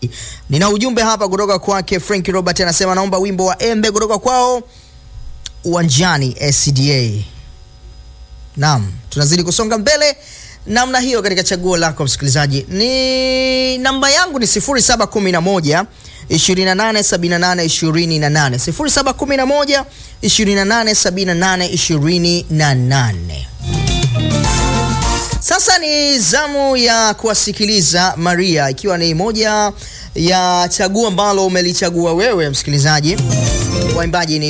Nina ujumbe hapa kutoka kwake Frank Robert, anasema naomba wimbo wa Embe kutoka kwao Uwanjani SDA. Naam, tunazidi kusonga mbele namna hiyo katika chaguo lako msikilizaji. Ni namba yangu ni 0711 2878 28 0711 2878 28. Sasa ni zamu ya kuwasikiliza Maria, ikiwa ni moja ya chaguo ambalo umelichagua wewe msikilizaji. Waimbaji ni